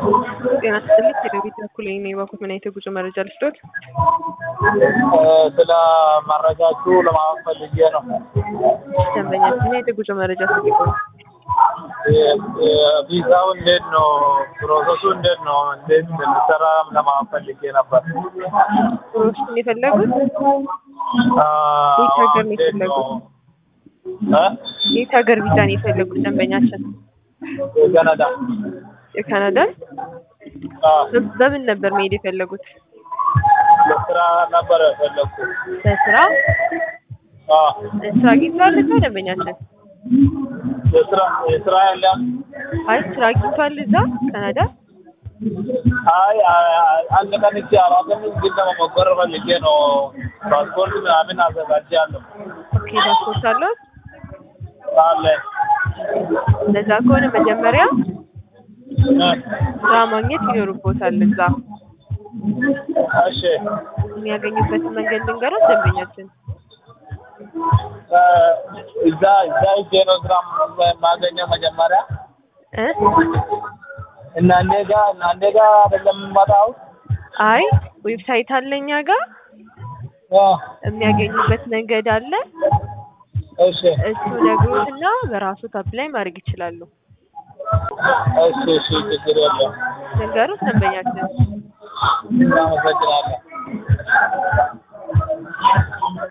ጤና ይስጥልኝ ከደቢት በኩል ይህን የባኩት ምን አይነት የጉዞ መረጃ ልስጦት? ስለ መረጃችሁ ለማወቅ ፈልጌ ነው። ደንበኛችን ምን አይነት የጉዞ መረጃ ፈልጎ ነው? ቪዛው እንዴት ነው? ፕሮሰሱ እንዴት ነው? እንዴት እንደሚሰራ ለማወቅ ፈልጌ ነበር። ፕሮሰሱን የፈለጉት አ፣ የት ሀገር ነው እንዴት ነው? እ? የት ሀገር ቪዛ ነው የፈለጉት ደንበኛችን? የካናዳ የካናዳን? አ፣ በምን ነበር መሄድ የፈለጉት? ለስራ ነበር የፈለግኩት። በስራ አ፣ ስራ አግኝተዋል እዛ ደንበኛችን? የስራ የስራ የለም። አይ ስራ አግኝተዋል እዛ ካናዳ? አይ አ- አንድ ቀን እቺ አላውቅም፣ ግን ለመሞከር ፈልጌ ነው። ፓስፖርት ምናምን አዘጋጃለሁ ኦኬ ፓስፖርት አለዎት? አለ እንደዛ ከሆነ መጀመሪያ እ፣ ስራ ማግኘት ይኖርቦታል እዛ። እሺ የሚያገኙበትን መንገድ ልንገሮት ደንበኛችን። እ፣ እዛ እዛ ሂጄ ነው ስራ የማገኘው መጀመሪያ እ? እናንተ ጋር እናንተ ጋር አይደለም የምመጣው? አይ ዌብሳይት አለ እኛ ጋር አ፣ የሚያገኙበት መንገድ አለ። እሺ እሱ ነግሮትና በራሱ አፕላይ ማድረግ ይችላሉ። እሺ እሺ ችግር የለም። ልንገሮት ደንበኛችን። እናመሰግናለን።